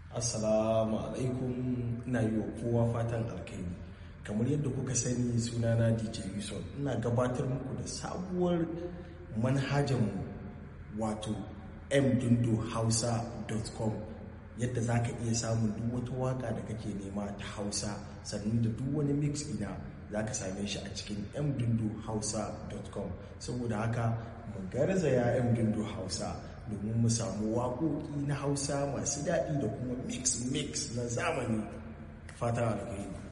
Assalamu alaikum ina yi wa kowa fatan alkhairi kamar yadda kuka sani sunana DJ Yuson ina gabatar muku da sabuwar manhajarmu wato mdundohausa.com yadda za ka iya samun duk wata waka da kake nema ta hausa sannan da duk wani mix ina za ka same shi a cikin mdundohausa.com saboda haka mu garzaya mdundo hausa domin mu samu waƙoƙi na hausa masu daɗi da kuma mix mix na zamani fata alkhairi